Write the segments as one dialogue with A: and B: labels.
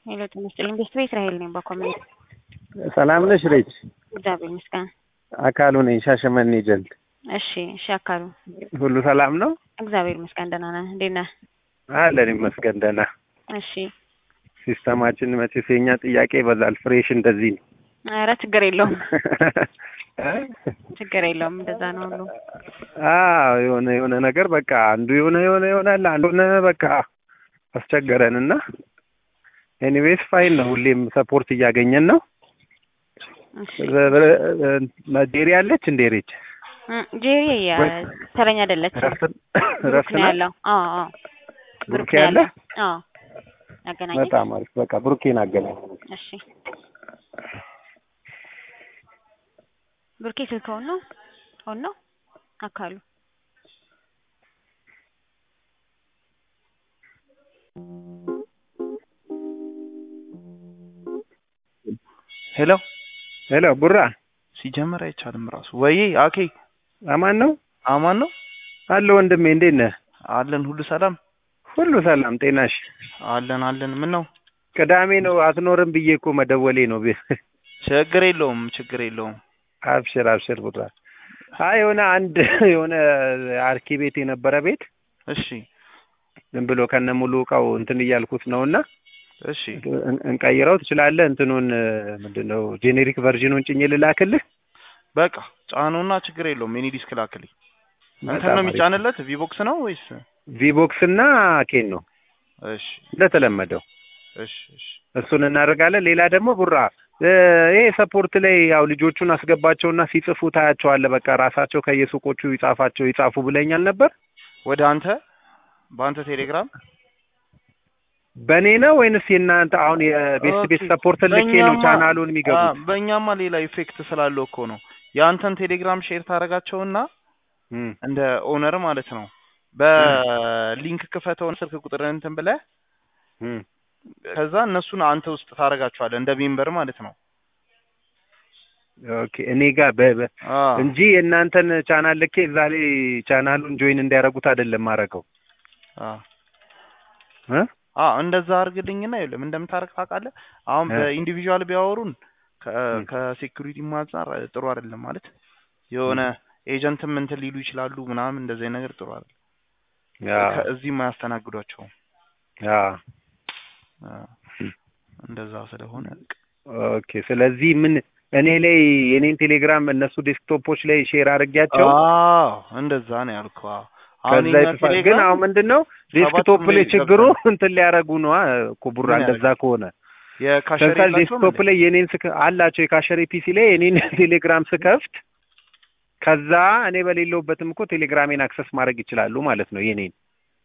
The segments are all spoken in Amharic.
A: ሄሎ ጤና ይስጥልኝ። ቤስት ቤት ራሄል ነኝ በኮሚኒቲ
B: ሰላም ነሽ ሬች?
A: እግዚአብሔር ይመስገን።
B: አካሉ ነኝ ሻሸመኔ ጀልድ።
A: እሺ እሺ፣ አካሉ
B: ሁሉ ሰላም ነው?
A: እግዚአብሔር ይመስገን ደህና ነህ? እንዴት ነህ?
B: አለን ይመስገን ደህና።
A: እሺ
B: ሲስተማችን መቼስ የኛ ጥያቄ ይበዛል። ፍሬሽ እንደዚህ ነው።
A: ኧረ ችግር የለውም ችግር የለውም። እንደዛ ነው ሁሉ።
B: አዎ የሆነ የሆነ ነገር በቃ አንዱ የሆነ የሆነ ይሆናል አንዱ የሆነ በቃ አስቸገረን እና ኤኒዌይስ ፋይን ነው። ሁሌም ሰፖርት እያገኘን ነው።
A: እሺ
B: ዴሪ አለች እንዴ ሬች?
A: እም፣ ጄሪ ያ ተረኛ አይደለችም።
B: ረፍት
A: ብሩክ
B: ረፍት
A: ነው
B: ናት?
A: ያለው። አዎ አዎ ብሩክ
B: ብሩኬ
A: ነው
B: ያለ?
A: ያለው። አዎ ያገናኘኝ።
B: በጣም አሪፍ። በቃ ብሩኬን አገናኝ።
A: እሺ ብሩኬ ስልክ ሆኖ ሆኖ አካሉ
C: ሄሎ
B: ሄሎ ቡራ
C: ሲጀመር አይቻልም ራሱ ወይ አኬ
B: አማን ነው
C: አማን ነው
B: አለ ወንድሜ፣ እንዴት ነህ?
C: አለን ሁሉ ሰላም
B: ሁሉ ሰላም ጤናሽ?
C: አለን አለን ምን ነው
B: ቅዳሜ ነው አትኖርም ብዬ እኮ መደወሌ ነው።
C: ችግር የለውም ችግር የለውም
B: አብሽር አብሽር ቡራ። አይ የሆነ አንድ የሆነ አርኪ ቤት የነበረ ቤት
C: እሺ
B: ዝም ብሎ ከነ ሙሉ እቃው እንትን እያልኩት ነው እና
C: እሺ
B: እን- እንቀይረው ትችላለህ? እንትኑን ምንድን ነው ጄኔሪክ ቨርዥኑን ጭኜ ልላክልህ?
C: በቃ ጫኑና ችግር የለውም የኔ ዲስክ ላክልኝ እንትን
B: በጣም
C: ነው
B: አሪፍ።
C: የሚጫንለት ቪቦክስ ነው ወይስ
B: ቪቦክስ እና ኬን ነው
C: እሺ
B: እንደተለመደው
C: እሺ እሺ
B: እሱን እናደርጋለን። ሌላ ደግሞ ቡራ እ፣ ይሄ ሰፖርት ላይ ያው ልጆቹን አስገባቸውና ሲጽፉ ታያቸዋለህ። በቃ ራሳቸው ከየሱቆቹ ይጻፋቸው ይጻፉ ብለኛል ነበር።
C: ወደ አንተ በአንተ ቴሌግራም
B: በእኔ ነው ወይንስ የእናንተ አሁን የቤት ቤት
C: ኦኬ።
B: ሰፖርት ልኬ ነው
C: በእኛማ-
B: ቻናሉን የሚገቡት?
C: አ፣ በእኛማ ሌላ ኢፌክት ስላለው እኮ ነው የአንተን ቴሌግራም ሼር ታደርጋቸውና
B: እም፣
C: እንደ ኦነር ማለት ነው በሊንክ ክፈተውን ስልክ ቁጥር እንትን ብለህ
B: እም።
C: ከዛ እነሱን አንተ ውስጥ ታደርጋቸዋለህ እንደ ሜምበር ማለት ነው
B: ኦኬ እኔ ጋር በ- በ-
C: አ
B: እንጂ የእናንተን ቻናል ልኬ እዛ ላይ ቻናሉን ጆይን እንዲያደርጉት አይደለም ማድረገው
C: አ
B: እ
C: አ እንደዛ አድርግልኝና ይኸውልህ ምን እንደምታደርግ ታውቃለህ አሁን
B: እ።
C: በኢንዲቪዥዋል ቢያወሩን ከ-
B: እ።
C: ከሴኩሪቲ አንጻር ጥሩ አይደለም ማለት የሆነ ኤጀንትም እንትን ሊሉ ይችላሉ ምናምን እንደዚህ አይነት ነገር ጥሩ አይደለም
B: ያ
C: ከእዚህም አያስተናግዷቸውም
B: ያ
C: አ፣ እንደዛ ስለሆነ
B: ኦኬ ስለዚህ ምን እኔ ላይ የኔን ቴሌግራም እነሱ ዴስክቶፖች ላይ ሼር አድርጌያቸው
C: አዎ እንደዛ ነው ያልኩህ አዎ አሁን
B: ከዛ
C: የኛ
B: ይጥፋል። ግን
C: ቴሌግራም
B: አሁን ምንድን ነው ዴስክቶፕ
C: ሰባቱም
B: ላይ
C: ላይ
B: ችግሩ
C: ገብቷል።
B: እንትን ሊያደርጉ ነው እኮ ቡራ።
C: ምን
B: እንደዛ
C: ያደርጋል?
B: ከሆነ
C: የካሸሪ
B: ለምሳሌ
C: የላቸውም
B: ዴስክቶፕ
C: እንዴ?
B: ላይ የኔን ስክ አላቸው የካሸሪ ፒሲ ላይ የኔን ቴሌግራም ስከፍት ከዛ እኔ በሌለውበትም እኮ ቴሌግራሜን አክሰስ ማድረግ ይችላሉ ማለት ነው የኔን።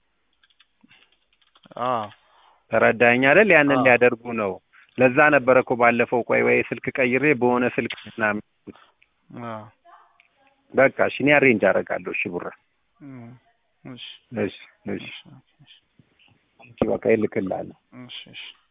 C: አዎ
B: ተረዳኸኝ አይደል? ያንን
C: አዎ።
B: ሊያደርጉ ነው። ለዛ ነበረ እኮ ባለፈው ቆይ ወይ ስልክ ቀይሬ በሆነ ስልክ ምናምን
C: አዎ
B: በቃ እሺ እኔ አሬንጅ አደርጋለሁ። እሺ ቡራ
C: እም፣ እሺ
B: እሺ እሺ
C: እሺ እሺ
B: በቃ ይልክልሃለሁ።
C: እሺ እሺ